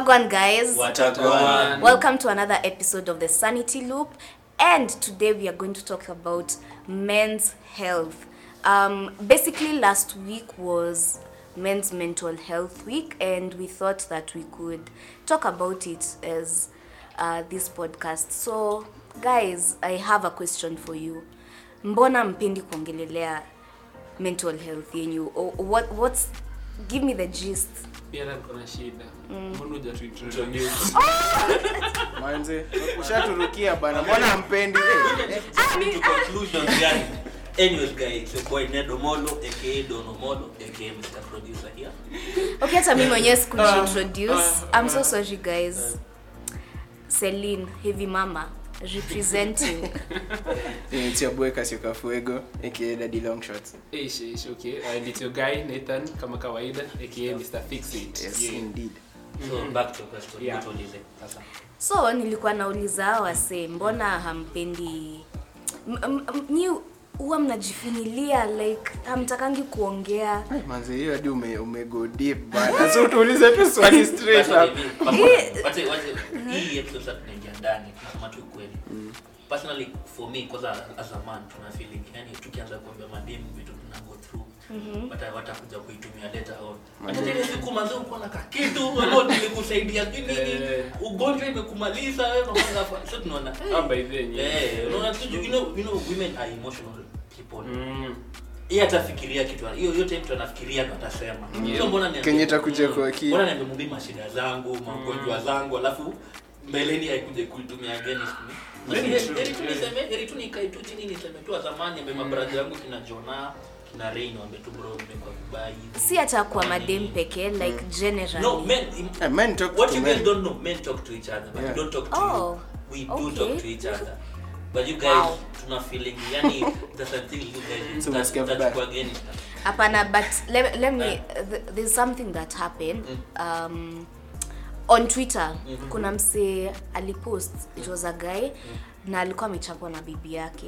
Wagwan, guys. Watagwan. Welcome to another episode of the Sanity Loop. And today we are going to talk about men's health. Um, basically, last week was Men's Mental Health Week, and we thought that we could talk about it as uh, this podcast. So, guys, I have a question for you. Mbona mpendi kuongelelea mental health yenyu? Or what, what's, give me the gist. pia hata niko na shida mbona hujatuintroduce? manze ushaturukia bana mbona mpendi Eh, eh, Coming to conclusions, yani. Anyways, guys, it's your boy Ned Omolo, aka Don Omolo, aka Mr. Producer here. okay hata mi mwenyewe sikujiintroduce i'm so sorry guys celine heavy mama representing eh, it's your boy Kasio Fuego aka Daddy Long Shots Ish, ish, okay. And it's your guy Nathan kama kawaida aka Mr. Fix It. yes Yeah. indeed So, back to your question. Yeah. Tuulize, sasa. so nilikuwa nauliza hao wase mbona hampendi M- m- m- nyi huwa mnajifinilia like hamtakangi kuongea Ai, manze hiyo hadi ume, ume go deep bana so tuulize tu swali straight Personally, up me- personally, wache- wache- hii episode sasa tunaingia ndani tunasema tu ukweli personally for me kwanza as a man tuna feeling yani tukianza kuambia mademu vitu tuna go through wata watakuja kuitumia later on hata ile siku manze uko na kakitu ambao nilikusaidia nini Eh. ugonjwa imekumaliza wewe mama sasa tunaona Ah, by then, yeah. eh unaona tu you know you know women are emotional people Mm. yeye atafikiria kitu hiyo yote mtu anafikiria ndo atasema so mbona niambie- Kenye itakuja kwa akili. mbona niambie mumbi mashida zangu magonjwa zangu alafu mbeleni haikuje kuitumia against me Very Heri- true, heri tu yeah. niseme heri tu nikae tu chini niseme tu zamani ambe mabrada yangu kina Jona kina Rain wambe tu bro nimekuwa vibaya hivi. si hata kwa madem pekee like generally no men Eh, men talk what to you men. guys don't know men talk to each other but Yeah. we don't talk to Oh, you we do okay. talk to each other but you guys Wow. tuna feeling yani there's something you guys So unasikia that vibaya. that's against us. hapana but let, let me th- there's something that happened um, on twitter kuna msee alipost it was a guy na alikuwa amechapwa na bibi yake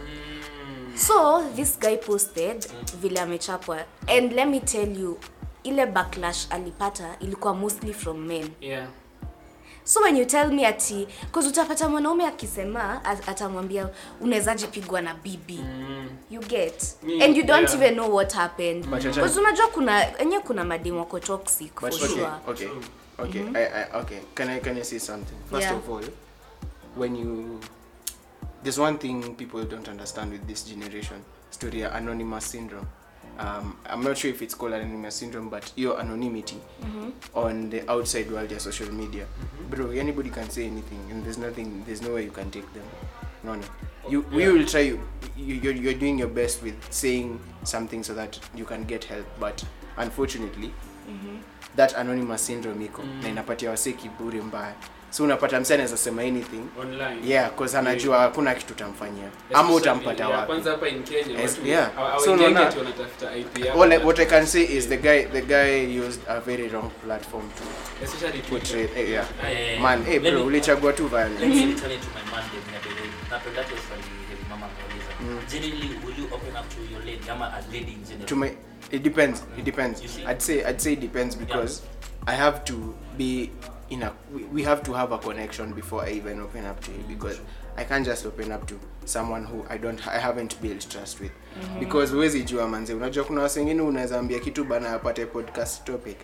so this guy posted vile amechapwa and let me tell you ile backlash alipata ilikuwa mostly from men Yeah. so when you tell me ati cause utapata mwanaume akisema at- atamwambia unawezaje pigwa na bibi you get Mm, and you don't yeah. even know what happened But acha- cause unajua kuna enye kuna mademu wako toxic for But okay, sure okay, okay, I, I, okay. Can I can I say something? First Yeah. of all, when you there's one thing people don't understand with this generation story ya anonymous syndrome. Um, I'm not sure if it's called anonymous syndrome, but your anonymity on the outside world, your social media, bro. Anybody can say anything, and there's nothing, there's no way you can take them. No, no. You, we Yeah. will try. You, you're, you're doing your best with saying something so that you can get help, but unfortunately, that anonymous syndrome iko na inapatia wasee kiburi mbaya so unapata msee anaweza sema anything Online. yeah cause anajua hakuna kitu utamfanyia ama Especially, utampata yeah, wapi Kwanza hapa in Kenya Yes, watu yeah. hawa- So hawaingiagi unaona- ati wanatafuta IP yako. All I, what I can say is the guy the guy used a very wrong platform to Especially Twitter. portray eh, yeah Eh, man hey let bro me- ulichagua tu Let violence me return it to my man David Nyabele. Napenda tu swali hili mama ameuliza. Generally, will you open up to your lady ama a lady in general? to my it depends it depends You see? i'd say i'd say it depends because i have to be in a we, we have to have a connection before i even open up to you because i can't just open up to someone who i don't i haven't built trust with because huwezi jua manze unajua kuna watu wengine unaweza ambia kitu bana apate podcast topic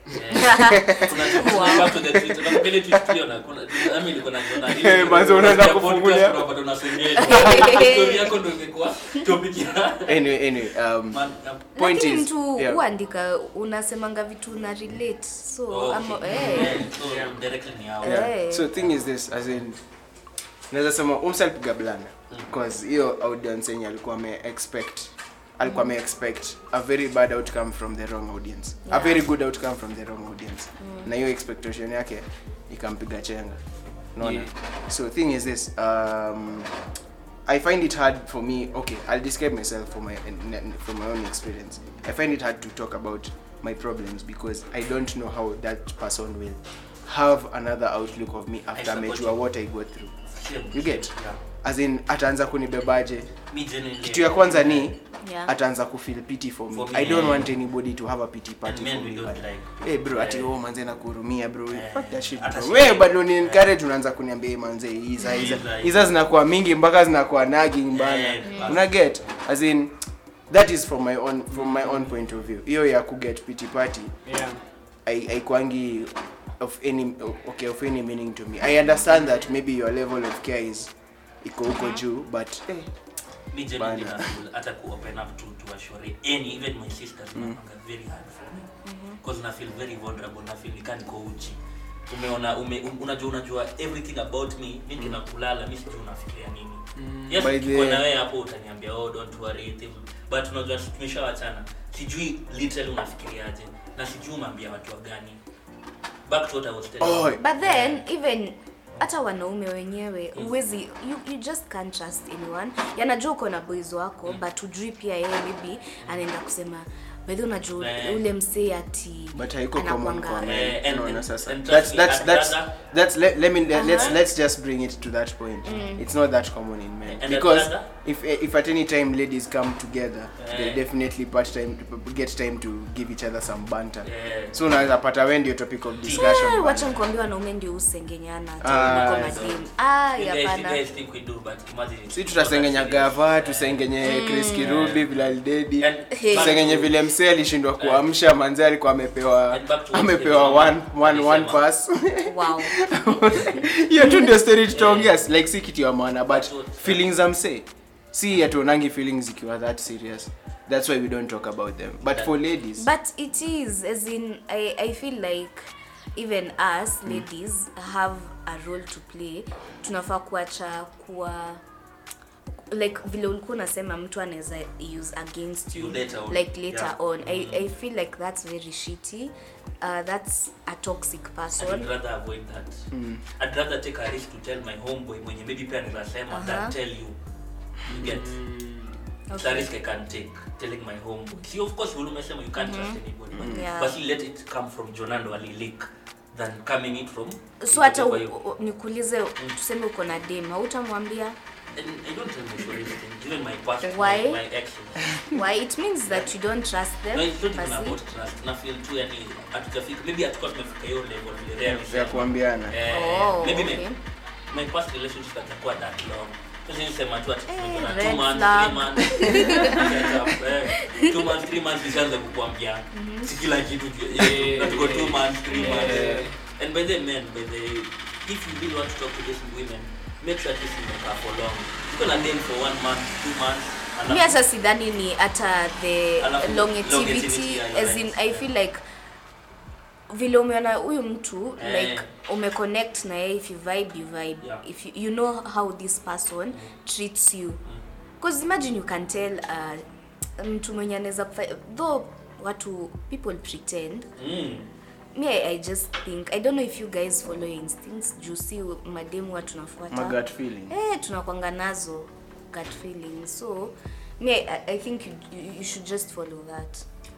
Kuna- back to the Twitter. Na mbele tweet tuliona, kuna- nami nilikuwa najiona hivi. Eh, manze, unaanza Podcast, kufungulia. unapata unasengenya. Story yako ndo imekuwa topic ya- anyway anyway um Man, na- point lakini is mtu yeah. huandika unasemanga vitu una relate so Oh, ama, okay. eh. Yeah, so directly ni hao. Yeah. yeah. so thing is this as in naweza sema umsalpiga blanda because hiyo audience yenye alikuwa ame expect alikuwa ame expect a very bad outcome from the wrong audience a Yeah. very good outcome from the wrong audience na hiyo expectation yake ikampiga chenga naona Yeah. so thing is this um, I find it hard for me. Okay, I'll describe myself from my from my own experience. I find it hard to talk about my problems because I don't know how that person will have another outlook of me after support amejua you. what I go through. Same. You get? Yeah. As in ataanza kunibebaje? Me genuinely- Kitu ya kwanza ni Yeah. ataanza kufeel pity for me For me, i don't yeah. want anybody to have a pity And party men for we me don't but like. hey bro ati Yeah. oh manze nakuhurumia bro Yeah. fuck that shit Hata bro si- wewe bado ni encourage unaanza kuniambia "Hey, manze hiza hiza Hiza, hiza zinakuwa mingi mpaka zinakuwa nagging bana Yeah. una get as in that is from my own from my own point of view hiyo ya ku get pity party yeah I- haikwangi of any okay of any meaning to me i understand that maybe your level of care is iko huko juu but eh, Me genuinely Bana. na feel hata ku open up to to ashore any even my sisters mm. very hard for me because na feel very vulnerable na feel nikaa niko uchi umeona ume, um, unajua unajua everything about me mi kina kulala mi sijui unafikiria nini yes By tuko the- na wewe hapo utaniambia oh don't worry thing but unajua tumeshawachana sijui literally unafikiriaje na sijui umeambia watu wa gani back to what I was telling Oh, you. but then even hata wanaume wenyewe uwezi you, you just can't trust anyone yanajua uko na boys wako but ujui pia yeye maybe anaenda kusema bedhi unajua Eh. ule msee ati but haiko common kwa anakuanga- men. Eh, and- Unaona and- sasa and that's trust me, that's I'd that's rather- that's let, let me let, let's Uh-huh. let's just bring it to that point it's not that common in men And I'd because rather- if if at any time ladies come together they Eh. definitely part time get time to give each other some banter Yeah. so unaweza pata wewe ndio topic of discussion Eh, bana. wacha nikwambia wanaume ndio usengenyana Ah, kwa so- mademu ah You guys- you hapana guys think we do, but imagine it's si not tutasengenya that serious. gava Eh, tusengenye chris kirubi bilal dedi And Hey. tusengenye vile msee alishindwa kuamsha manze alikuwa amepewa And back to what amepewa Kevin one, one, one alisema. pass wow hiyo tu ndio story tutaongea like si kitu ya maana but That's what- feelings za msee si hatuonangi feelings zikiwa that serious that's why we don't talk about them but for ladies but it is as in i, I feel like even us ladies have a role to play tunafaa kuacha kuwa like vile ulikuwa unasema mtu anaweza use against you Later on. like later Yeah. on I, i feel like that's very shitty uh, that's a toxic I'd person rather avoid that. I'd rather take a risk to tell my homeboy mwenye maybe pia anaweza sema than Uh-huh. tell you. You get? It's a risk I can take telling my homeboy. See, of course, vile umesema you can't trust anybody, but, Yeah. but you let it come from Jonando alilik than coming it from so hata whatever you- u- u- nikuulize tuseme uko na dem hautamwambia And I don't tell my story anything. Even my past, Why? my, my exes. why it means that you don't trust them No, it's not even basi. about trust. Na feel tu yani hatujafika. Maybe hatukuwa tumefika hiyo level vile Rea ya alisema. kuambiana Eh, Oh, maybe okay. my, my past relationship atakuwa that long Sasa nisema tu ati Eh, tumekuwa na red two months, flag. three months. Eh, two months, three months nishaanza kukuambia si kila kitu ju- Yeah. na tuko two months, three months. Yeah. And by the men, by the if you really want to talk to these women, make sure at least you make her for long. Tuko na them for one month, two months. mi hata sidhani ni hata the Alafu, longevity longevity, yeah, you're as in right. i feel like vile umeona huyu mtu Eh. like umeconnect na yeye if you vibe you vibe Yeah. if you, you know how this person treats you because imagine you can tell uh, mtu mwenye anaweza kufa- though watu people pretend Mm. me I, i just think i don't know if you guys follow your instincts juu si mademu wa tunafuata magut feeling eh, tunakwanga nazo gut feeling so me I, I think you, you, you should just follow that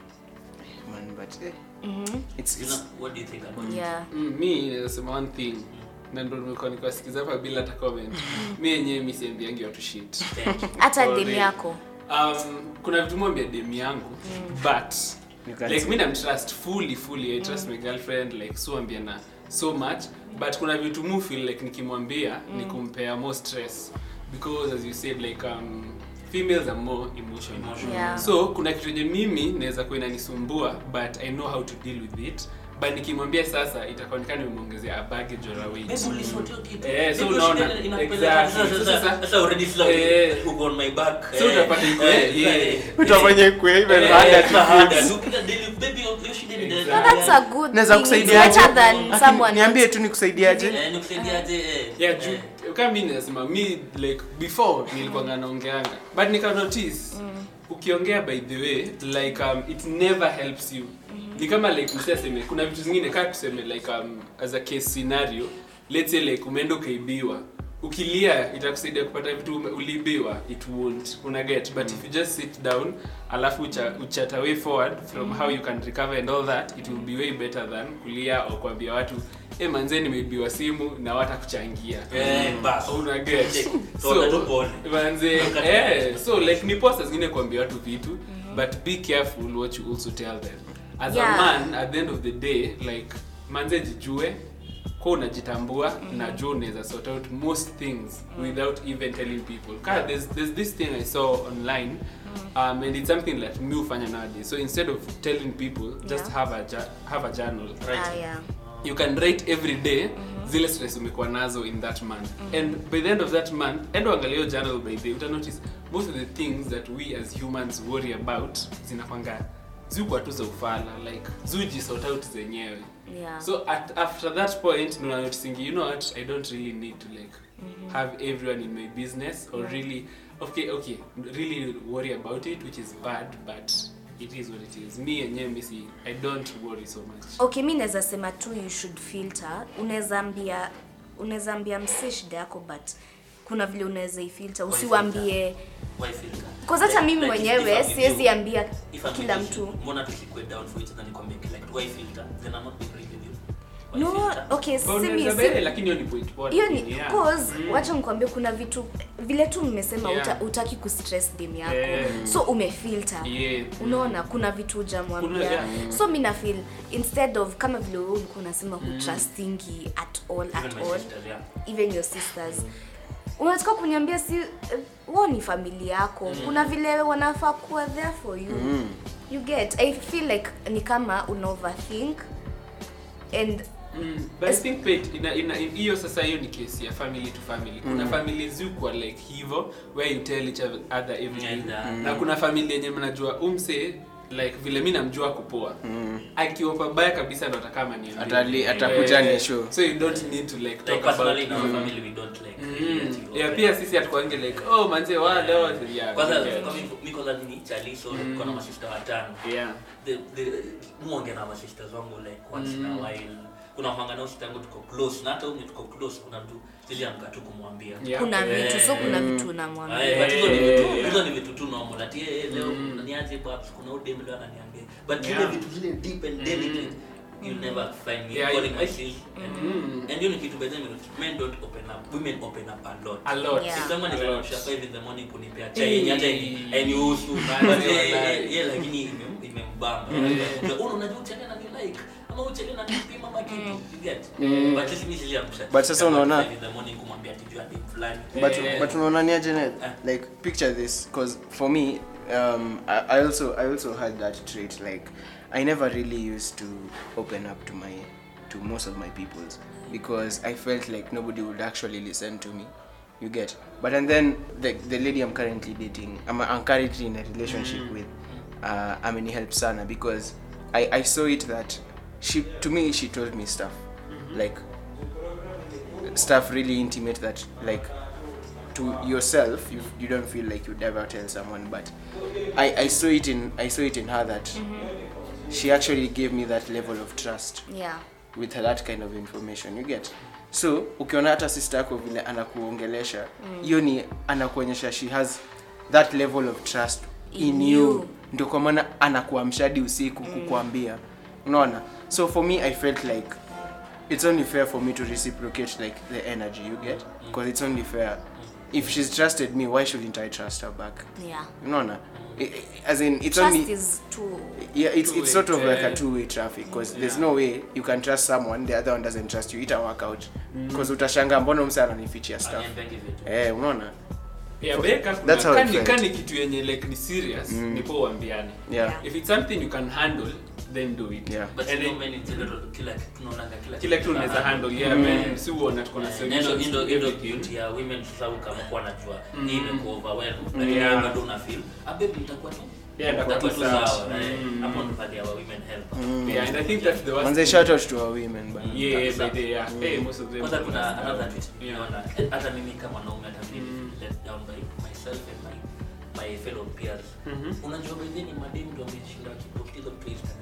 man but eh, it's, You it's know, what do you think about it? yeah Mm, mi naweza sema one thing na ndo nimekuwa nikiwasikiza hapa bila hata comment mi yenyewe mi siambiangi watu shit Thank you. hata For dem real. yako um, kuna vitu mwambia dem yangu but You can like say. mi namtrust fully fully i trust my girlfriend like so ambiana so much but kuna vitu mu feel like nikimwambia ni kumpea more stress because as you said like um, females are more emotional, Emotional. Yeah. so kuna kitu yenye mimi naweza kuwa inanisumbua but i know how to deal with it but nikimwambia sasa itakuonekana nimemwongezea a baggage or a weight Maybe ulisort hiyo kitu. Eh, so Maybe unaona, ushinde inakupeleka- exactly. sasa- So sasa- sasa- sasa already slow, Eh. uko on my back. So Eh, utapata iko- eh, yeah. eh, utafanya kwe even eh, harder extra to harder. fix. Ukipiga daily, baby, you should end the- no, that's a good Naweza thing. It's kusaidiaje? better than Aki- someone niambie tu nikusaidiaje Eh, nikusaidiaje, eh, yeah eh. juu kama mi nasema mi like before nilikuwanga naongeanga but nika notice ukiongea by the way like um, it never helps you ni kama like msaseme kuna vitu zingine kaa tuseme like um, as a case scenario let's say like umeenda ukaibiwa ukilia itakusaidia kupata vitu ume- uliibiwa it won't una get but if you just sit down alafu ucha, uchat away forward from how you can recover and all that it will be way better than kulia au kuambia watu e manze nimeibiwa simu na watakuchangia Eh, bas. una get Check. so Toka tu pole. manze Toka eh tu so like ni poa saa zingine kuambia watu vitu but be careful what you also tell them as Yeah. a man at the end of the day like manze jijue kwa unajitambua mm-hmm. najua unaweza sort out most things mm. without even telling people Ka, there's, there's this thing i saw online um, and it's something that me hufanya nowadays so instead of telling people just Yeah. have a ja- have a journal Ah, yeah. you can write every day zile stress umekuwa nazo in that month and by the end of that month endo angalia hiyo journal by the uta notice most of the things that we as humans worry about zinakwanga zikuwa tu za ufala like zujisort out zenyewe Yeah. so at, after that point ndo nanotisingi you know what i don't really need to like have everyone in my business or really okay okay really worry about it which is bad but it is what it is me yenyewe misi i don't worry so much okay mi naweza sema tu you should filter unaweza ambia unaweza ambia msee shida yako but kuna vile unaweza ifilter usiwambie Why filter? Cause hata Like- mimi like if- mwenyewe if I'm with siwezi you, ambia if I'm kila with you, mtu mbona tusikue down for each other nikwambie like why filter then I'm not being real with you Why no filter? okay But simi unaweza si bele, lakini hiyo ni point poa hiyo ni lakini, yeah. cause Mm. wacha mkwambie kuna vitu vile tu mmesema Yeah. uta, utaki kustress dem yako Yeah. so umefilter Yeah. unaona kuna vitu hujamwambia Kuna- yeah. so mi nafeel instead of kama vile wewe ulikuwa unasema hutrustingi at all Even at my all sisters, yeah. even your sisters unataka kuniambia si eh, wao ni familia yako kuna vile wanafaa kuwa there for you you get i feel like ni kama una overthink and Mm, but I think Pete, ina, ina, in- hiyo sasa hiyo ni kesi ya family to family kuna family zikuwa like hivo where you tell each other everything And, uh, na kuna family yenye mnajua umse like vile mi namjua kupoa akiwa pabaya kabisa ndo atakama Atali- atakuja ni show. so you don't need to like Like talk personally in about our family we don't like really Mm. let you yeah, open pia up. sisi hatukuange like oh manze wa leo yeah kwanza we get. kama mi- mi kwanza ni chali so niko na masista watano yeah the the muonge na masisters wangu like once in a while kuna mangana sista yangu tuko close na hata huyu tuko close kuna mtu siliamka tu kumwambia Yeah. kuna Eh, vitu so kuna vitu Eh, unamwambia but hizo ni vitu Yeah. hizo ni vitu tu normal ati eh, leo niaje babs kuna udem leo ananiambia but zile Yeah. vitu zile deep and delicate you never find me Yeah, calling yeah. my sis and Mm. and hiyo ni kitu by the way men don't open up women open up a lot a lot Yeah. Si someone is A lot. anamsha 5 in the morning kunipea chai yenye hata Eh. hainihusu Manze, But yeye- wallahi. yeye lakini ime- imembamba Unajua, "Oh, unajua uchele na ni like ama uchele na nipima ama kitu you get but sisi mimi siliamsha But sasa unaona- 5 in the morning kumwambia ati jua dem fulani but Yeah. but unaona ni aje Ned? Ah. like picture this because for me um I, I also i also had that trait like i never really used to open up to my to most of my peoples because i felt like nobody would actually listen to me you get but and then the, the lady i'm currently dating i'm, I'm currently in a relationship with uh ameni help sana because i i saw it that she to me she told me stuff like stuff really intimate that like to yourself you, you don't feel like you'd ever tell someone but I, I saw it in I saw it in her that she actually gave me that level of trust yeah with that kind of information you get so ukiona hata sister yako vile anakuongelesha hiyo ni anakuonyesha she has that level of trust in, In you, you. ndio kwa maana anakuamshadi usiku kukuambia unaona so for me i felt like it's only fair for me to reciprocate like the energy you get because it's only fair if she's trusted me why shouldn't i trust her back yeah unaona I- I- as in it's trust only is too yeah it's, it's sort of Two-way, like a eh. two-way traffic because there's no way you can trust someone the other one doesn't trust you ita work out because utashanga mbona mse ananifichia stuff Aniambiangi vitu eh unaona yeah beka That's how it kani felt. kani kitu yenye like ni serious nipo uambiane yeah Yeah. if it's something you can handle then do it Yeah. but And you know then- men in general kila kitu tunaonanga kila kila kitu unaweza handle yeah man si uona tuko na Nendo solutions indo to indo everything. beauty ya women sasa kama kwa najua hii imekuwa overwhelmed lakini Yeah. wewe bado una feel ah baby nitakuwa tu Yeah, nitakuwa nitakuwa tu sawa. sawa eh. Mm. hapo ndo pale ya women help yeah and i think that's the worst manze thing. shout out to our women but yeah yeah, Kabisa. by the yeah hey most of them kwanza kuna understand. another tweet Yeah. nimeona eh, hata mimi kama mwanaume hata mimi let down by myself and my my fellow peers Mhm. unajua by then madem ndio wameshinda wakipokea hizo tu Instagram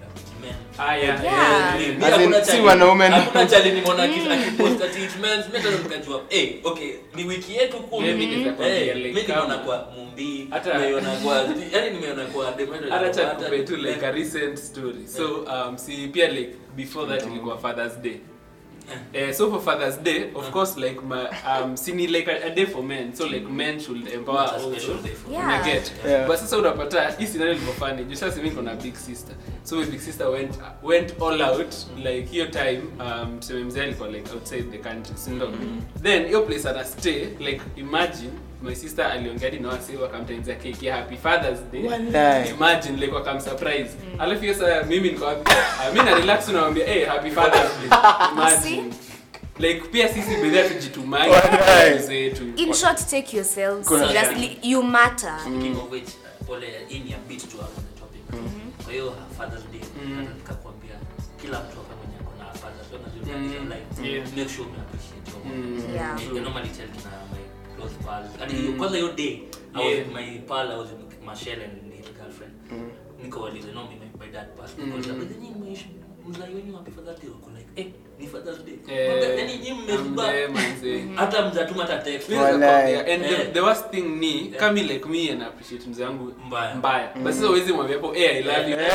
men. Ah, yeah. Yeah. Mi As in, hakuna si chali- wanaume na- hakuna chali nimeona aki- akipost ati it means, mi hata nikajua, eh, okay, ni wiki yetu kumi. Yeah, mi nitakwambia, Eh, like, mi nimeona kama- kwa Mumbi, Hata- nimeona kwa- yani nimeona kwa Demeter, hata cha hata- kupe tu like a recent story so um, si pia like before that ilikuwa fathers day Uh, so for Father's Day, of course, like my um, sini like a, a day for men, so like men should empower It's a special also. day for Yeah. Una get Yeah. but sasa unapata hii scenario ilikuwa funny juu sasa mimi niko na big sister so my big sister went went all out like hiyo time um tuseme mzee alikuwa like outside the country si ndo then hiyo place ana stay like imagine my sister aliongea hadi na wasi wakamtengenezea keki ya happy fathers day Walai. imagine like wakam surprise alafu hiyo saa mimi niko wapi Ah, mimi na relax unamwambia hey happy fathers day imagine like pia sisi bedha tujitumai Walai. zetu in short take yourselves Kuna- seriously you matter Speaking of which, pole hii ni a bit to on the topic. Kwa hiyo Father's Day, nataka nikakwambia kila mtu hapa mwenye ako na father, so unajua Mm. in life, Yeah. make sure ume appreciate your mom. Mm. Yeah. I normally tell kina my close pals. And Mm. hiyo- kwanza hiyo day, I was Yeah. with my pal, I was with Michelle and his girlfriend. Nikawauliza, no, me, my dad passed. Nikauliza, Mm. "But then nyinyi mmeishi- mzai wenyu happy Father's Day?" Wako like, "Eh, ni Father's Day." Eh, Mwambia, "Yaani nyinyi mmeshiba." ambe manze. hata mzatuma hata text. Mimi naweza Walai. kuambia, and the, Eh. the worst thing ni kama like me and appreciate mzee wangu Mbaya. mbaya but sasa huwezi mwambia hapo eh i love you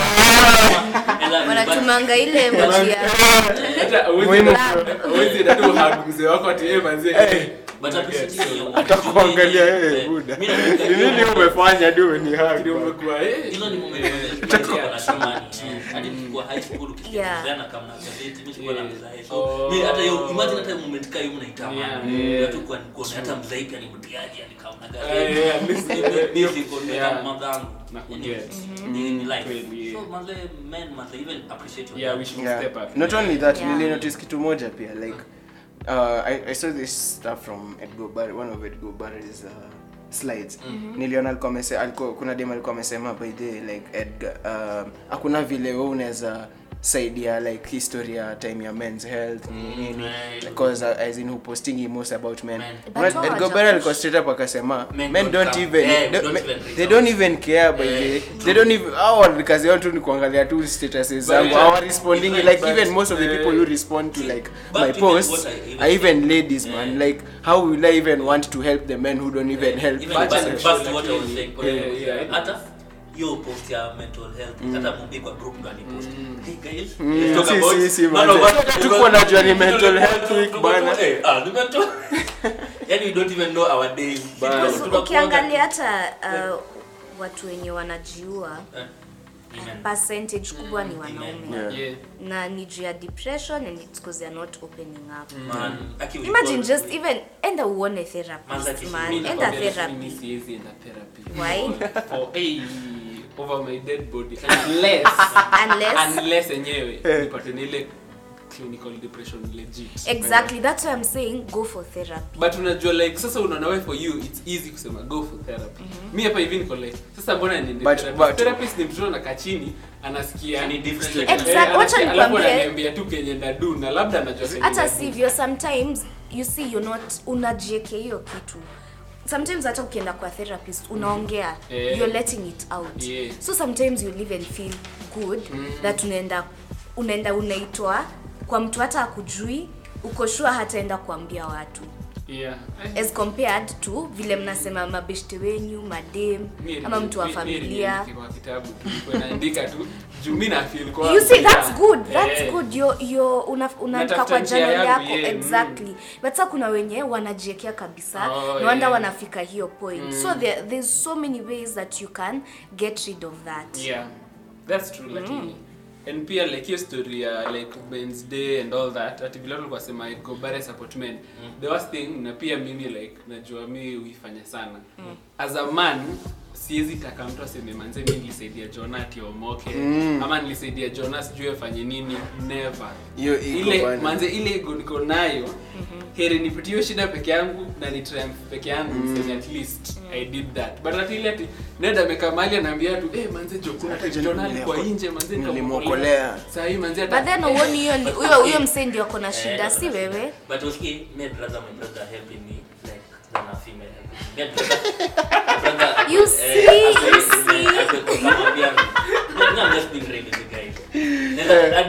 I love you, but- wanatumanga ile emoji ya hata huwezi Muhimu. huwezi hata tu hug mzee wako ati eh manze eh But appreciate hiyo. atakuangalia Eh, hey, buda mimi nakumbuka ni nini hiyo- umefanya du ni ndio haki umekuwa eh hizo ni moment when tulikuwa na tamani, eh. Hadi tulikuwa high school ukisikia Yeah. mzee anakaa na gazeti, mimi sikuwa na Yeah. mzae. So, Oh. mimi hata hiyo imagine hata moment kama hiyo Yeah, mnaitamani. yeah. Watu kwa kuona hata mzae pia ni mtiaji anikaa na Eh, gazeti. yeah, at least, Mimi eh, siko na yeah. madhangu. Na Yaani, kuget. ni- ni life. Kweli, yeah. So, manze, men, manze, even appreciate your yeah dad. we should yeah. step up not only that Yeah. nili notice kitu moja pia like uh, I, I saw this stuff from Edgar Bar one of Edgar Barry's uh, slides niliona alikuwa amese alikuwa kuna dem alikuwa amesema by the way, like Edgar um, hakuna vile wewe unaweza saidia like history ya time ya men's health ni nini right. because uh, as in who posting most about men Men. But Una- wao Edgar hawaja Barry alikuwa push. straight up akasema Men men don't don't come. even Yeah, they- don't me- even reach they out. don't even care by the Yeah. they don't even hao kazi yao tu ni kuangalia tu statuses zangu yeah. hawa responding But- like but, even most of the people who uh, respond to like but my even posts what I even- are even ladies man Yeah. like how will I even want to help the men who don't even help Even Back back- to themselves? back to what I was saying, Yeah, yeah, yeah. hata hiyo post ya mental health hata mumbi kwa group ndo alipost hey guys Mm, let's talk si, about si, si, none man. of us- Hata tukuwa najua ni mental health week, Tuko- bana. eh, ah, ni mental yani we don't even know our days Bana. Tuko- So, tunakuanga- ukiangalia hata uh, watu wenye wanajiua Eh, amen. percentage kubwa ni wanaume Yeah. yeah na ni juu ya depression and it's because they're not opening up Man, aki we imagine call- just even enda uone Manza therapist kisi- man Mimi enda nakwambia, lakini mimi therapy siwezi enda therapy Why? for hey, over my dead body unless unless unless enyewe nipate na ile clinical depression legit exactly that's why i'm saying go for therapy but unajua like sasa unaona wewe for you it's easy kusema go for therapy mi hapa hivi niko like sasa mbona niende But- therapy? but- therapist ni mtoto anakaa chini anasikia Ni different. Eh, Exact- anasikia- wacha alafu nikwambie- ananiambia tu kenye ndadu na labda anajua kenye hata ndadu. sivyo sometimes you see you're not unajiekea hiyo kitu sometimes hata ukienda kwa therapist unaongea Eh. you're letting it out Yeah. so sometimes you live and feel good that unaenda unaenda unaitwa kwa mtu hata akujui uko sure hataenda kuambia watu yeah Eh, as compared to vile mnasema mabeshte wenyu madem mi- ama mtu wa mi- mi- familia niandike kwa kitabu tu Nilikuwa naandika tu juu mi na feel kwa you see that's good Eh, that's good yo yo una unaandika Natafuta kwa njia journal yangu, yako yeah, exactly but sasa kuna wenye wanajiekea kabisa Oh, no wonder yeah. wanafika hiyo point so there, there's so many ways that you can get rid of that yeah that's true lakini and pia like hiyo story ya like men's day and all that ati vile tulikuwa sema go bare support men the worst thing na pia mimi like najua mi huifanya sana as a man siwezi taka mtu aseme manze mi nilisaidia jona ati omoke ama nilisaidia jona sijui afanye nini never Hiyo ego ile bana. manze ile ego niko nayo heri nipitie hiyo shida peke yangu na ni triumph peke yangu niseme at least i did that but ati ile ati nenda amekaa mahali anaambia tu eh manze jo kuna Hata jona jana alikuwa niliokoa- nje manze nilimwokolea. sasa hii manze but then uoni hiyo ni- huyo huyo msee ndio ako na shida Eh, si wewe but uski me I'd rather my brother helping me like than a female helping me. Me I'd rather- my brother- You eh, see, as a you female, see. as a- kumwambia, no, no, I'm just being real with you guys.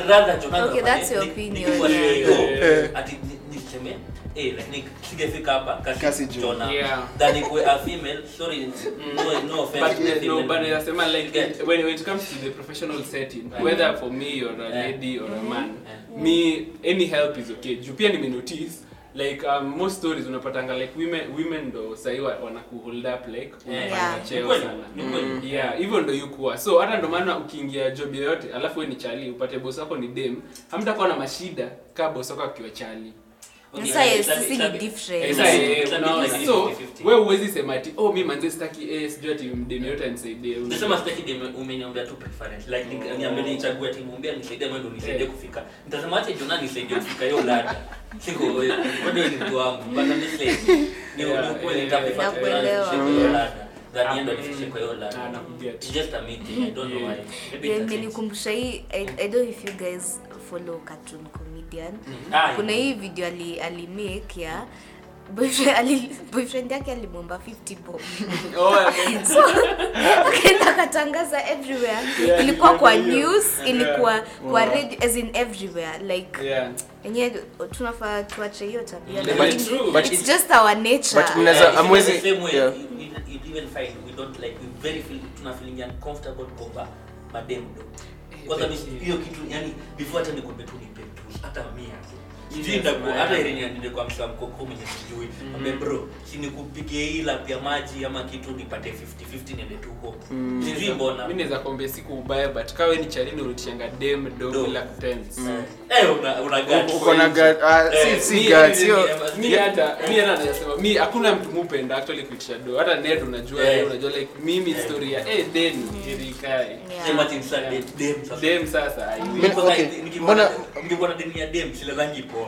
rather Jonah Okay, afanye- that's your ni- opinion, nikiwa yeah. CEO, Yeah. ati ni- niseme eh like singefika hapa kasi, Kasi Jo. Jonah Yeah. than ikuwe a female sorry no no offense But to the uh, no, female. but nasema like Get. when, when it comes to the professional setting, Right. whether for me or a Yeah. lady or a man, Yeah. me any help is okay. Juu pia nimenotice like um, most stories unapatanga like women women ndo sahi wa- wanakuhold up like Yeah. unafanya Yeah. cheo Ni kweli, sana. ni kweli. yeah hivyo ndo yukuwa so hata ndo maana ukiingia job yoyote alafu we ni chali upate boss wako ni dem hamtakuwa na mashida kaa boss wako akiwa chali Okay, Sasa yes, itabi- sisi ni itabi- different. Eh, It's sasa, like- eh, it's like unaona, like so 50-50. we huwezi sema ati oh mi manze sitaki eh sijui ati mdem yote anisaidie Nasema sitaki dem umeniombea tu preference. Like ni- niambie nichague timu mbia nisaidie wewe ndo nisaidie Eh. kufika. Nitasema acha Jonah nisaidie kufika hiyo ladder. Siko wewe, bado ni mtu wangu. But I'm just like ni Yeah, ni kweli eh, nitaprefer Nakuelewa. Jonah nifike hiyo ladder. Than yeye ndo nifikishe kwa hiyo Ah, ladder. nakuget. It's just a meeting. I don't know why. Maybe Yeah, it's a imenikumbusha hii I, I don't know if you guys follow cartoon comedian Ah, kuna hii video ali, ali make ya boyfriend, ali, boyfriend yake alimwomba 50 bob Oh, yeah. so akaenda akatangaza everywhere Yeah, ilikuwa kwa nimeona hiyo. news Yeah. ilikuwa kwa Wow. radio as in everywhere like Yeah. enyewe tunafaa tuache hiyo tabia But- lakini but it's it's- just our nature but mna- Yeah, Mnaweza- it's amwezi- the same way. yeah. You- you- you even find we don't like we very feel tuna feeling uncomfortable over madem do. Kwanza Eh, mi- eh. hiyo kitu yani before hata nikwambie tu nipe tu hata mia sijui Yes, ndakuwa man. hata Irene ndio kwa msha mkoko mwenye sijui ambe bro si nikupigie hii lap ya maji ama kitu nipate 50 50 niende tu huko sijui mbona mi naweza kuambia siku ubaya but kawe ni chalini ulitishanga dem do Do. bila kutense eh una una guts. uko na gut- ah, Eh, si- si Mi- gut, sio mi- mi hata mi hata nasema mi hakuna mtu mupenda actually kuitisha do hata ned unajua Eh. yeah. unajua like mimi story ya eh den irikae Yeah. Sema ati msa dem dem sasa dem sasa I Mi- will. Kwanza okay, nikikuwa mbona- na- nikikuwa na deni ya dem silelangi poa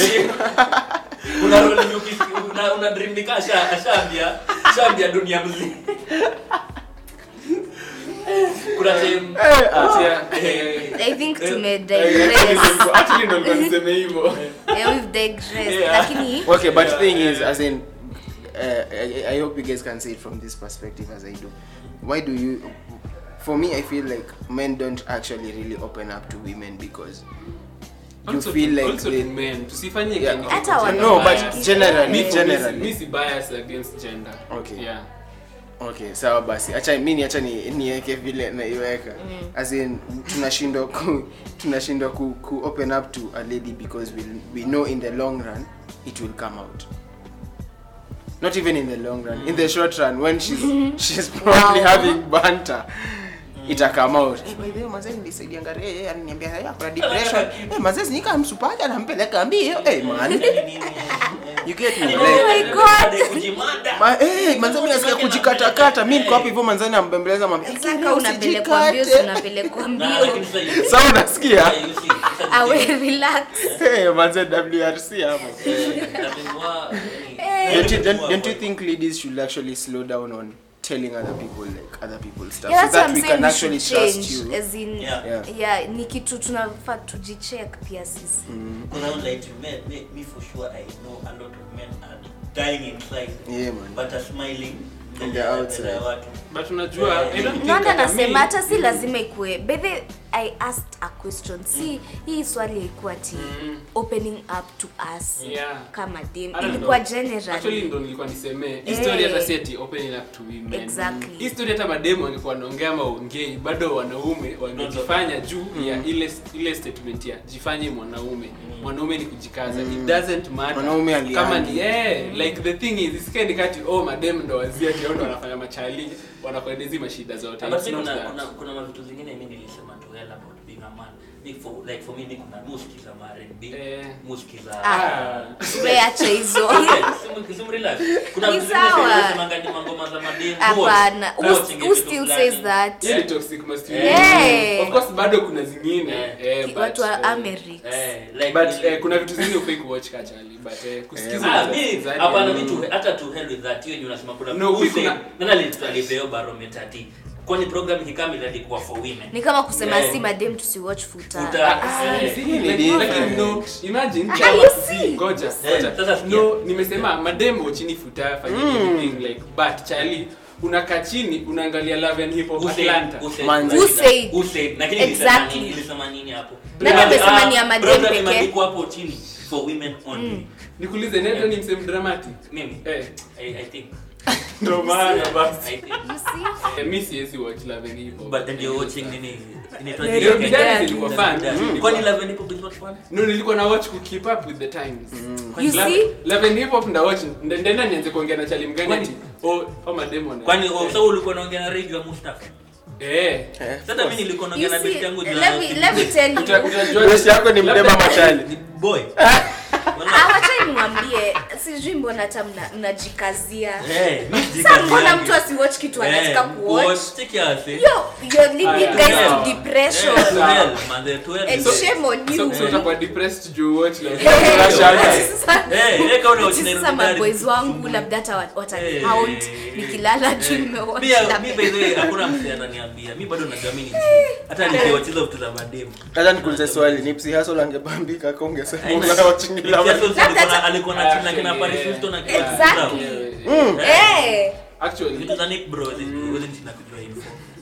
una roll nyuki una una dream ni kasha ashaambia ashaambia dunia mzima kuna time Yeah. i think Eh, tume Eh, digress actually ndo nilikuwa niseme hivyo yeah, we've digressed Yeah. lakini okay but Yeah, thing is yeah. as in uh, I, I hope you guys can see it from this perspective as i do why do you for me i feel like men don't actually really open up to women because you Also feel to- like also they, to men tusifanye Yeah. kenye Hata kiko wana- no bias. but generally Mi- mi- generally mi si bias against gender Okay. yeah okay sawa basi acha mimi acha ni niweke vile naiweka as in tunashindwa ku tunashindwa ku, ku open up to a lady because we we know in the long run it will come out not even in the long run in the short run when she's she's probably Wow. having banter ita come out eh by the way mazee nilisaidia ngare yeye aliniambia haya kuna depression eh mazee nika msupaja nampeleka mbio eh man you get me Oh my like God. kujimada Ma, eh, manze mimi nasikia kujikatakata mimi niko hapo hivyo manzani nambembeleza mwambia saka unapelekwa mbio si unapelekwa mbio Sawa unasikia? awe relax Eh, manze WRC hapo. Don't you, don't, don't you think ladies should actually slow down on telling other people like other people's stuff yeah, so that's what that I'm we saying can we actually should trust change you? as in Yeah. Yeah. yeah ni kitu tunafaa tujicheck pia sisi me for sure I know a lot of men are dying inside Yeah, man. but are smiling On the mbele ya- outside. mbele ya watu. but unajua I don't think nanda hata nasema mi- hata si lazima ikue bethe i asked a question si hii swali ilikuwa ti Mm. opening up to us Yeah. kama dem Hata ilikuwa ndo- actually generally ndo nilikuwa nisemee Eh. history hata si ati opening up to women Exactly. history hata mademu wangekuwa wanaongea ama waongei bado wanaume wangejifanya juu ya ile ile statement ya jifanye mwanaume mwanaume ni kujikaza it doesn't matter Mwanaume aliani. kama ni eh like the thing is isikae ni kati oh mademu ndo wazia ati hao ndo wanafanya machali wanakuendezi mashida zote But It's see, not kuna that. kuna kuna mavitu zingine mimi nilisema tu hell about being a man Me for like for me ni kuna muski za R&B Eh. muski za Ah. weacha hizo Simu- simu relax. Kuna Ni vitu zingine sawa. zinasemanga ni mangoma za mademu. hapana Wote. who, Wote who vitu still fulani. says that Hiyo ni toxic masculinity. Eh. Of course bado kuna zingine Eh. eh, but, watu wa eh, amerix Eh, like but ile- eh, kuna vitu zingine ufai kuwatch kachali but eh, kusikiza Ah, za- mi- za- hapana, mm. mi tu- hata to hell with that. Hiyo yenye unasema kuna No, mi Hussein, kuna- nani ali- alipeo barometer ati kwani program hikamili alikuwa for women ni kama kusema Yeah. si madem tusiwatch futa Futa. Ah, Eh. Si, Ni like- different. lakini no, imagine Ah, kama you si, see? ngoja, Eh, ngoja. sasa sikia. no nimesema mademo chini futa fanya anything like but chali unakaa chini unaangalia love and hip hop Who said- atlanta who said- Manze. Who said? Who said? Lakini Exactly. ilisema nini- ilisema nini hapo Nani Ah, amesema ah, ni ya madem brother pekee? limeandikwa hapo chini for women only nikuulize neto ni msem dramatic mimi eh I, I think ndo maana basi I think You see? Eh, mi siwezi watch love and hip hop but then you're watching nini inaitwa Nairobi nini? Nairobi Dance Dance. ilikuwa fun Nairobi kwani love and hip hop is not fun no nilikuwa na watch ku keep up with the times You Love- see? Love and hip hop nda watch nda- ndaenda nianze kuongea na chali mgani Kwani- ati oh oh mademo na kwani oh, so ulikuwa unaongea na radio ya Mustafa eh Eh, sasa mimi nilikuwa You naongea na see? binti yangu juu Let ya- me let me tell Uta- you. utajua Best yako ni mdema Labda- machali Ni boy Ah, wacha nimwambie sijui mbona hata mna- mnajikazia Eh, mimi sa sijikazia mbona yangu. mtu asiwatch kitu anataka Eh, kuwatch watch, take your ass, eh. yo you're leading Aya, guys sawa. to depression Eh, twelve, man, the twelve and is- shame on you so so utakuwa depressed juu watch love Eh, Unashangaa. sasa- Eh, eh, kama una watch Ati Nairobi sasa Dance. maboys wangu labda hata wat- watanihaunt nikilala juu nimewatch Pia, labda. mi by the way, hakuna msee ananiambia mi bado najua mi ni G. hata nikiwacheza vitu za mademu hata nikuulize swali nipsi hasol angebambika ka ungesema Aina. unawachingila Nikiaso alikuwa na- Labda- alikuwa na chini na kina Actually, Paris yeah. Hilton na kina Exactly. Brown. Eh, actually vitu za Nick bro zi- huwezi chini na kujua info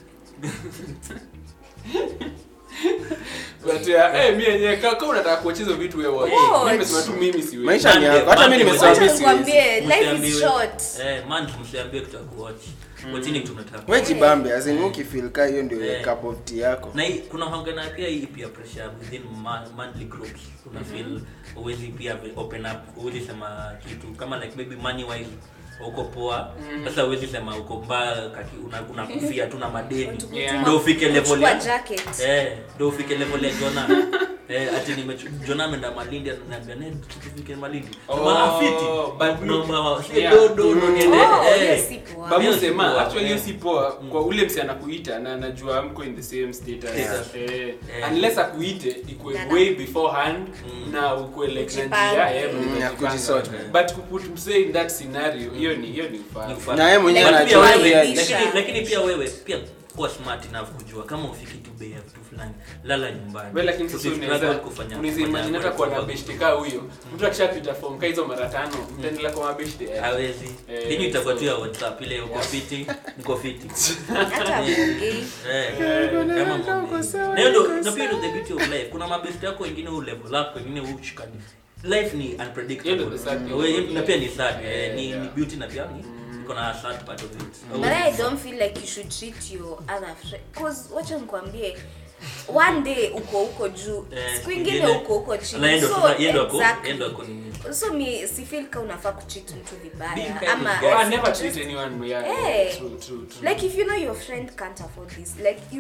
but yeah, eh mimi yenyewe kama kama unataka kuwacheza vitu wewe watch Watch. mimi nimesema tu mimi siwezi maisha ni Monday- yako hata mi Monday- nimesema wacha mi siwezi nikwambie life is Msiambiwe- short eh man msiambie kitu ya kuwatch watchini kitu unataka we jibambe azin ukifil ka hiyo ndio Eh. cup of tea yako na hii kuna hangana pia hii pia pressure within ma- monthly groups una feel uwezi pia open up uwezi sema kitu kama like maybe money wise uko poa sasa uwezi sema uko mbaya kaki una- unakufia tu na madeni Yeah. ndio ufike level Chukua ya jacket eh ndio ufike level ya Jona eh ati nime Jona ameenda Malindi ananiambia nenda tufike Malindi Oh, Sema, afiti but me- naomba si Yeah. do do do niende Oh, eh hiyo si poa. babu Hiyo si sema poa, actually hiyo eh. si poa kwa ule msi anakuita na anajua mko in the same status Yeah. eh, Yeah. unless akuite ikuwe Na- na- way beforehand na ukuwe like na Kujipanga. njia eh, Mm, mnaweza ya jipanga. kujisort. but kuput msee in that scenario hiyo ni hiyo ni ufala Ni ufala. na yeye mwenyewe Like, But pia anajua pia wewe- wewe- lakini lakini pia wewe pia kuwa smart enough kujua kama ufiki tu bei ya vitu fulani lala nyumbani Well, lakini sasa Usifikiri unaweza hata kufanya- unaweza kufanya- imagine hata kuwa na kufanya- beshte kaa huyo mtu akishapita form kaa hizo mara tano mtaendelea kwa mabeshte eh. hawezi Eh, yenyu itakuwa tu so- ya whatsapp ile uko fiti niko fiti hata mgei Eh, kama mwambie. Na hiyo ndo- na pia ndo the beauty of life kuna mabesti yako wengine u level up wengine ushikani life ni Hiyo ndo unpredictable the sad thing. Wewe- na pia ni sad eh, Yeah, ni yeah. ni beauty na pia ni iko na sad part of it but i don't feel like you should treat your other friend cause wacha nikwambie one day uko huko juu Eh, siku ingine ingine- uko huko Na chini yeye ndo so sasa- yeye ndo ako- exactly. yeye ndo ako nini. so mi si feel ka unafaa kucheat mtu Be vibaya kind ama of guy. Oh, I never treat anyone yeah, Eh. true, true, true. like if you know your friend can't afford this like you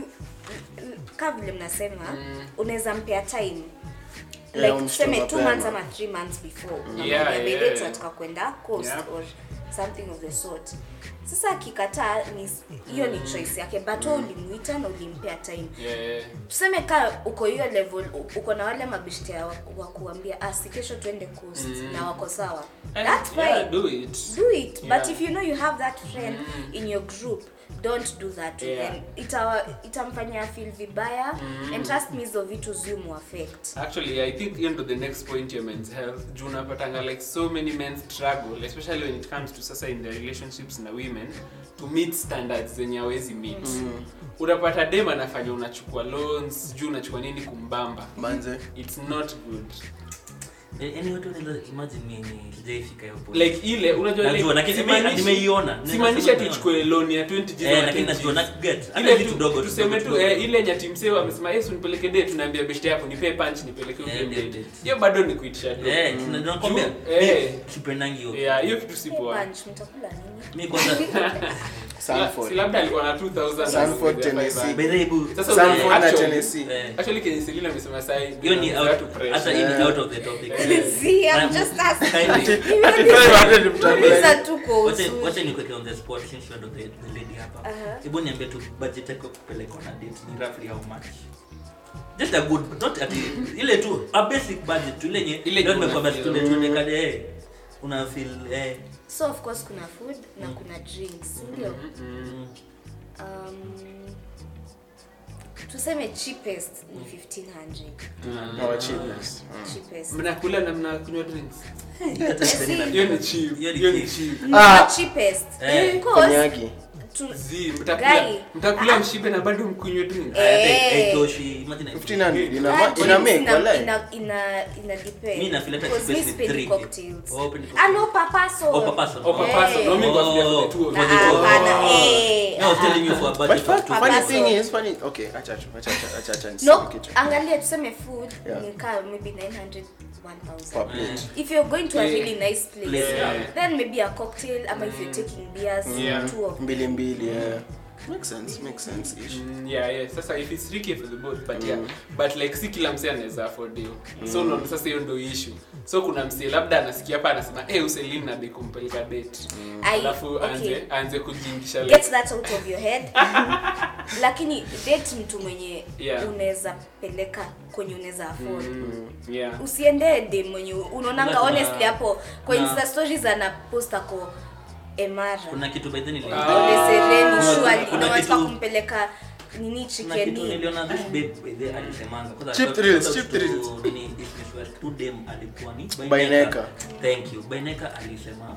ka vile mnasema unaweza mpea time like Yeah, tuseme umshtuka two mapema. months ama three months before Yeah, unamwambia yeah, baby yeah. tunataka kwenda coast Yep. or something of the sort sasa akikataa ni hiyo ni choice yake but wewe ulimuita na ulimpea time Yeah, yeah. tuseme ka uko hiyo level u- uko na wale mabishti ya wa wa kuambia ah si kesho tuende coast na wako sawa Eh, that's fine yeah, do it do it but Yeah. if you know you have that friend in your group don't do that to Yeah. them ita itamfanya feel vibaya and trust me hizo vitu ziumu affect actually i think hiyo ndo the next point ya men's health juu unapatanga like so many men struggle especially when it comes to sasa in their relationships na women to meet standards zenye hawezi meet unapata dem anafanya unachukua loans juu unachukua nini kumbamba manze it's not good Eh, yani watu wanaweza imagine mimi sijaifika hiyo point. like ile unajua Najua, like, lakini simaanishi- nimeiona. simaanisha Nimeiona. tuchukue loan ya 20 G's Eh, ama lakini 10 najua G's. na get hata ile vitu tu dogo tuseme tu dogo. eh, ile nyati msee amesema yesu nipeleke date tunaambia beshte yako nipe punch nipeleke Eh, huyo ndio, date ndio. hiyo bado ni kuitisha do Eh, tuna- nakwambia, Juu, eh. mi sipendangi hiyo. yeah hiyo kitu si Hey, poa punch mtakula nini Mi kwanza Sanford. si labda alikuwa na 2000 Sanford, na Tennessee. 500. Berebu. Sasa Sanford na actually- Tennessee. Eh. actually kenye Selina amesema sai hiyo ni out- to pressure. hata hii ni Yeah. out of the topic. See, I'm Na- just asking. kindly, Uliza tu kwa wacha- uzuri. wacha nikuweke on the spot since you are the, the lady hapa Aha. hebu niambie tu budget yako kupeleka on a date ni roughly how much just a good not ati ile tu a basic budget tu ile yenye Ile leo tu nimekwambia una tuende feel. tuende kade eh una feel eh so of course kuna food na kuna drinks ndio mm, um, tuseme cheapest ni 1500 Our cheapness. cheapest mnakula na mnakunywa drinks hata See, Selena- hiyo ni cheap Hiyo ni hiyo ni cheap. cheap Not Ah. cheapest Eh, because Konyagi. tu Zi, mtakula Guy. mtakula mshibe na bado mkunywe drink. Eh. haitoshi imagine 1500 ina Ah, ina make ina- wala ina- ina- ina depend. Mi nafeel hata Because mi kispesi sipendi drink. cocktails. Oh, pendi Ah, no, papaso. Oh, papaso. Oh, papaso. Eh. No, mi kwa Oh. for the two of Na- you. Oh. hapana, eh, No, I was ah, telling you for a but budget fun, of two funny Papaso. thing is funny okay acha acha acha acha acha acha no niseme kitu angalia tuseme food Yeah. ni kaa maybe 900 1000 per plate if you're going to a Yeah. really nice place Yeah. then maybe a cocktail ama if you're taking beers Yeah. two of mbili mbili yeah makes sense makes sense ish Mm, yeah, yeah. Sasa if it's tricky for the both but yeah. But like si kila msee anaweza afford hiyo. So unaona sasa hiyo ndio issue. So kuna msee labda anasikia hapa anasema, "Eh, Uselin na kumpeleka date." I- Alafu okay. aanze aanze kujingisha like get that out of your head lakini date mtu mwenye Yeah. unaweza peleka kwenye unaweza afford Mm, yeah. usiende dem mwenye unaonanga Kuna- honestly hapo kwa na- insta stories anapost ako emara kuna kitu by then Ah. Ole sereni Kuna- shwali kuna na wanataka kitu- kumpeleka nini kuna kitu chikeni niliona this babe by the alisemanga Kwanza Cheap shout- thrills, shout out cheap to thrills. nini, this Miss West, tu dem alikuwa ni Baineka. thank you baineka alisema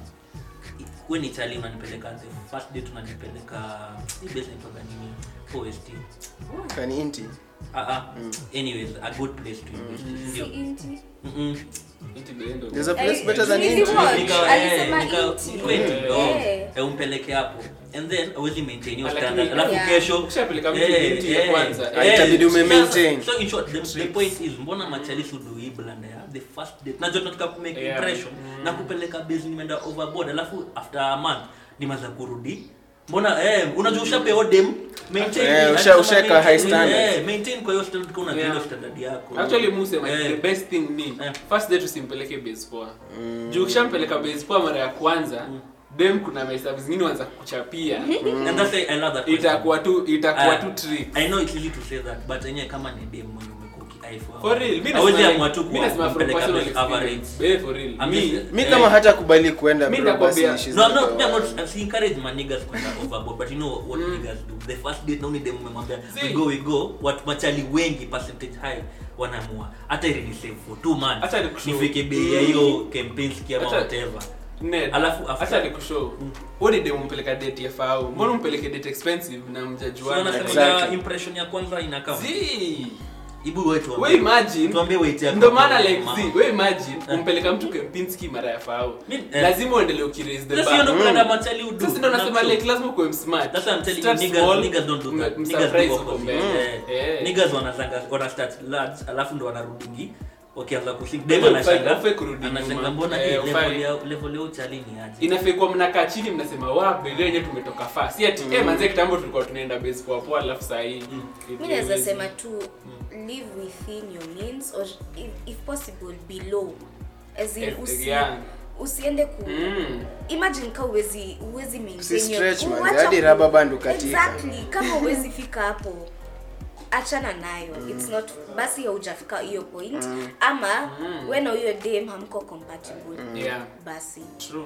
we ni chali unanipeleka the first date unanipeleka hii base inaitwaga nini OST kani inti ah ah anyways a good place to invest si ndio inti Mm-mm. Into the end of there's a Eh, place better than nili inti watch. Nika- Alisema eh, nika- inti. kweli, Eh. oh, Eh. eh, umpeleke hapo and then awezi maintain hiyo Lakini- standard alafu Yeah. kesho Ukishapeleka mtu eh, inti ya eh, kwanza, eh, itabidi ume so- maintain. so in short the, the point is mbona machali sudu hii blanda ya the first date najua tunataka ku make Yeah. impression na kupeleka base nimeenda overboard alafu after a month nimaza kurudi mbona eh unajua ushapeo dem maintain Eh, hadi usha- kama ushaweka maintain- high standard. eh, maintain kwa hiyo standard kwa unajua Yeah. hiyo standard yako Actually Muse Eh. the best thing ni Eh. first date usimpeleke base poa. Juu ukishampeleka base poa mara ya kwanza, dem kuna mahesabu zingine wanza kuchapia. and that's why I love that question. Itakuwa tu itakuwa Ah, tu trick. I know it's easy to say that but yenyewe kama ni dem mwenye umekuwa ukiaifu For real, mimi hawezi nasema amua like- tu mimi nasema from kumpeleka personal base average. experience. Eh, for real. I'm Mi just- mi Eh. kama hata kubali kuenda Mi bro basi nakwambia- she's No, not no, the me, I'm one. not, si encourage my niggas kwenda overboard, but you know what niggas do. The first date na uni dem umemwambia we See. go we go, watu machali wengi percentage high wanamua hata ili ni save for two months. Acha nikushow. Nifike bei ya hiyo campaign ski ama Acha- whatever. Ned, Alafu after- acha nikushow. Wewe dem umpeleka date ya fao. Mbona umpeleke date expensive na So mjajuana? wanasema Exactly. impression ya kwanza inakaa. Zii. Ibu wetu We imagine tuambie weight yako. ndo maana like Mama. zi we imagine Eh. umpeleka mtu kempinski mara ya fao Mi- eh. lazima uendelee ukiraise the Sasa hiyo ndo bar kuna machali udu. sasa ndo nasema Nakushow. like lazima kuwe smart That's why I'm telling you, Start niggas, small, niggas don't do that. m- Niggas msurprise do huko opposite. mbele. Eh. Eh. Niggas wanazanga wana start large alafu ndo wanarudingi wakianza kusing Ndio dem ufai- anashanga ufai kurudi anashanga nyuma. mbona Eh, hii ufai. level ya level ya uchali ni aje inafaa kuwa mnakaa chini mnasema wa bedhe yenyewe tumetoka faa si ati eh manze kitambo tulikuwa tunaenda base poa poa alafu saa hii it- mi naweza it- sema tu live within your means or if, if possible below as in Eh, usi, yeah. usiende ku Mm. imagine ka uwezi uwezi maintain Si your- stretch, man. Wacha Hadi ku- rubber band ukatika. exactly kama uwezi fika hapo achana nayo it's not basi haujafika hiyo point ama we na huyo dem hamko compatible Yeah. basi True.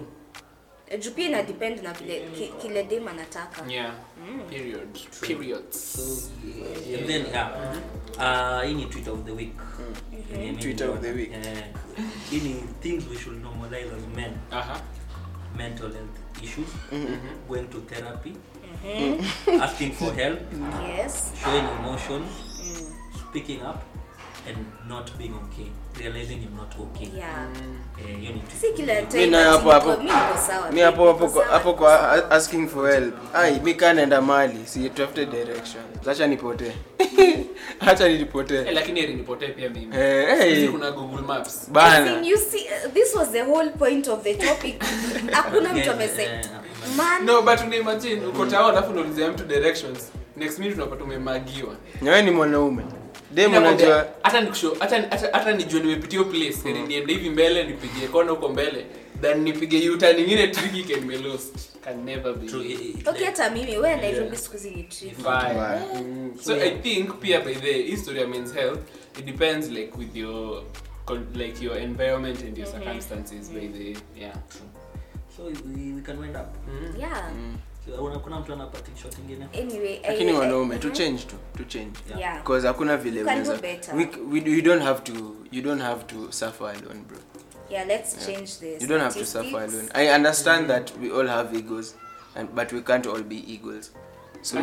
juu pia ina depend na vile ki, kile dem anataka Yeah. Period. Periods. and then yeah uh hii ni tweet of the week Yenye mimi Tweet of the niliona. week. Eh, hii ni things we should normalize as men Aha. mental health issues going to therapy asking for help yes showing emotions speaking up and not being okay realizing you're not okay yeah Eh, hiyo ni tweet si kila time nayo ati hapo niko- hapo. mi niko sawa mi hapo hapo niko kwa- sawa, hapo niko kwa sawa. asking for help ai mi kaa naenda mali si tafute direction acha nipotee acha Eh, nilipotee lakini heri nipotee pia mimi. Eh, eh. Sisi kuna Google Maps. As in, bana you see, uh, this was the whole point of the topic hakuna mtu amese Eh, man No, but una imagine uko tao alafu unaulizia mtu directions. Next minute unapata umemagiwa. nyewe ni mwanaume dem Nakwambia, unajua hata nikusho hata hata, hata nijue nimepitia hiyo place heri niende hivi mbele nipige kona huko mbele than nipige u-turn nyingine tricky can be lost can never be true, it- it- okay hata mimi we nairobi siku hizi ni trip Fine. Mbaya. Mm. so i think pia by the history of men's health it depends like with your con- like your environment and your circumstances by the yeah so we, we can wind up yeah So, una- kuna mtu anapati shot ingine anyway I- lakini I- wanaume mhm. tu change tu tu change yeah because hakuna vile You can do unaweza better. we, we, you don't have to you don't have to suffer alone bro yeah let's change this you don't have to suffer alone i understand that we all have egos and but we can't all be eagles so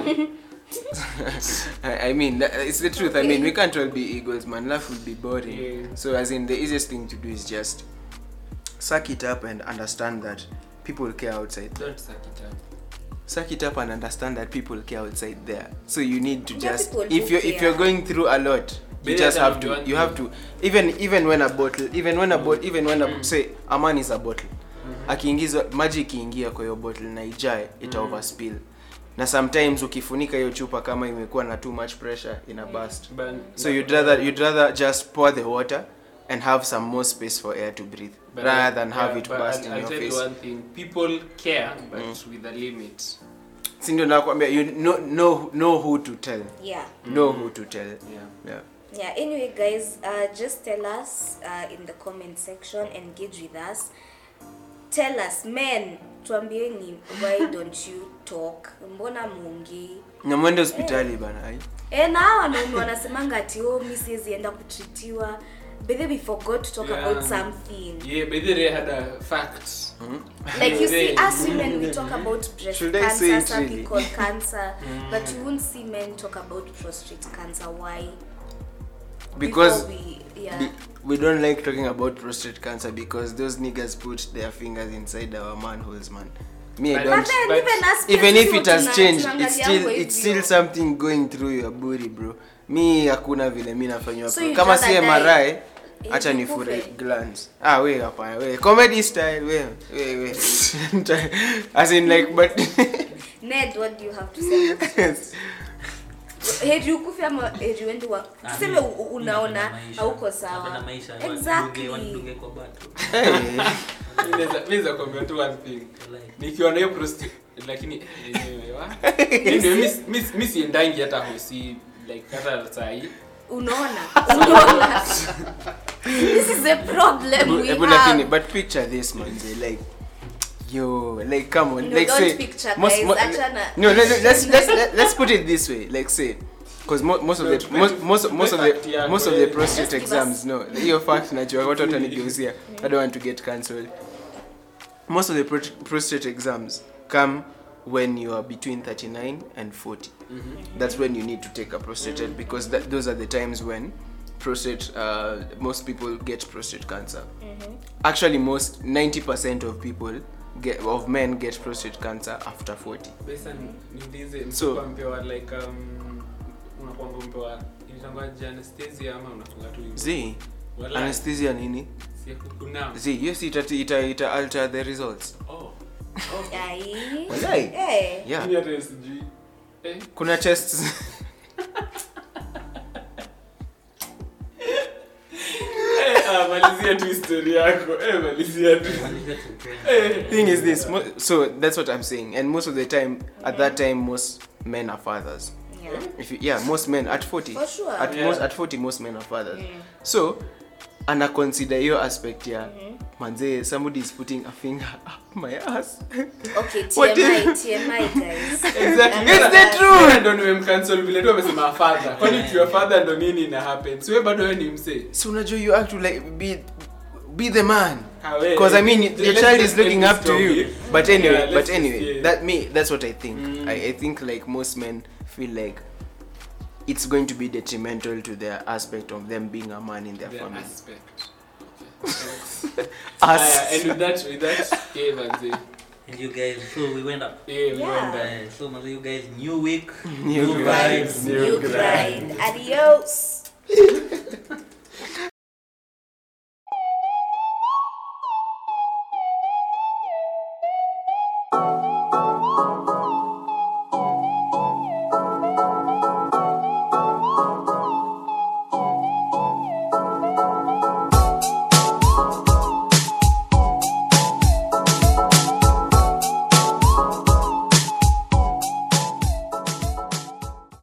I, I mean that- it's the truth i mean we can't all be eagles man life will be boring Yeah. so as in the easiest thing to do is just suck it up and understand that people care outside Don't suck it up. suck it up and understand that people care outside there so you need to There are just people if who you're if care. you're going through a lot you Better just than have to one you have to even even when a bottle even when a bottle even when a say a man is a bottle akiingizwa maji ikiingia kwa hiyo bottle na ijae ita overspill na sometimes ukifunika hiyo chupa kama imekuwa na too much pressure ina burst But so you'd rather you'd rather just pour the water and have some more space for air to breathe but- rather than have yeah, it but burst I'll, in I'll your tell face you one thing. People care, but with a limit. si ndio nakwambia you know, know, know who to tell yeah know who to tell Yeah. yeah Yeah, anyway, guys, uh, just tell us uh, in the comment section, engage with us. Tell us, men, tuambieni, why don't you talk? Mbona muongei? na mwende hospitali bana ai. Eh, na hawa wanaume wanasemanga ati oh, mi siwezi enda kutritiwa. But then we forgot to talk Yeah. about something. Yeah, but they had a fact. Like you see, Yeah. us women, we talk about breast Should I say cancer, it really? cervical cancer, but you won't see men talk about prostate cancer. Why? because Before we, yeah. be, we don't like talking about prostate cancer because those niggas put their fingers inside our manholes man me i But- don't But then But even us even if people it has tuna- changed tunaangalia it's still hivyo. it's still something going through your body bro mi hakuna vile mi nafanywa So pro- you'd kama rather si die? MRI Eh, acha nikufe. nifure glands ah we hapana we comedy style we we we as in like but Ned, what do you have to say? about that? heri ukufe ama heri uende wa Ah, tuseme mi- u- u- unaona napenda maisha. hauko Napenda sawa maisha, Exactly. wanidunge- wanidunge kwa bato. hey. Mi naweza- mi naweza kuambia tu one thing. Like, nikiwa na hiyo prostate lakini eh, anyway, wa? Anyway, mi- mi- mi siendangi hata hosi like hata sahii unaona unaona this is a problem we Ebu lakini have but picture this manze like yo like come on No, like don't say picture, most, guys. mo- Achana. no let, let- let's let's let, let's put it this way like say because mo, most of the most most, most of Fact the yako, most of the eh. prostate Just give exams no hiyo fact najua watu watanigeuzia i don't want to get cancelled most of the pro prostate exams come when you are between 39 and 40 that's when you need to take a prostate test because that, those are the times when prostate uh, most people get prostate cancer actually most 90% of people get, of men get prostate cancer after 40 pesa niulize So- msikuwa mpewa like um, unakuanga mpewa inatangwaje anesthesia ama unafunga tu hivi? z Walai, anesthesia nini si ya kukunama. z yes ita, ita, ita alter the results Oh. Ai. Walai. Eh. yeah Mimi hata sijui. Eh, kuna tests eh, ah, malizia tu histori yako Eh, malizia tu malizia tu. thing is this mo- so that's what i'm saying and most of the time at that time most men are fathers Yeah. if you, yeah most men at 40 For sure. at Yeah. most at 40 most men are fathers so ana consider hiyo aspect ya manze somebody is putting a finger up my ass Okay, What TMI, if- TMI guys. Exactly. It's the truth. Wewe ndo nimemcancel vile tu amesema father kwani ukiwa father ndo nini ina happen si wewe bado wewe ni msee so unajua you have to like be be the man Ah, we- because i mean let's your just child is end looking this up to you topic. but anyway Yeah, let's but just- anyway yeah. that me that's what i think Mm. I, I think like most men feel like it's going to be detrimental to their aspect of them being a man in their The family aspect. Okay. us Aya, and with that with that yeah manze And you guys, so we went up. yeah we Yeah. went there. Uh, so manze, you guys, new week, New new vibes. vibes. New grind. Adios.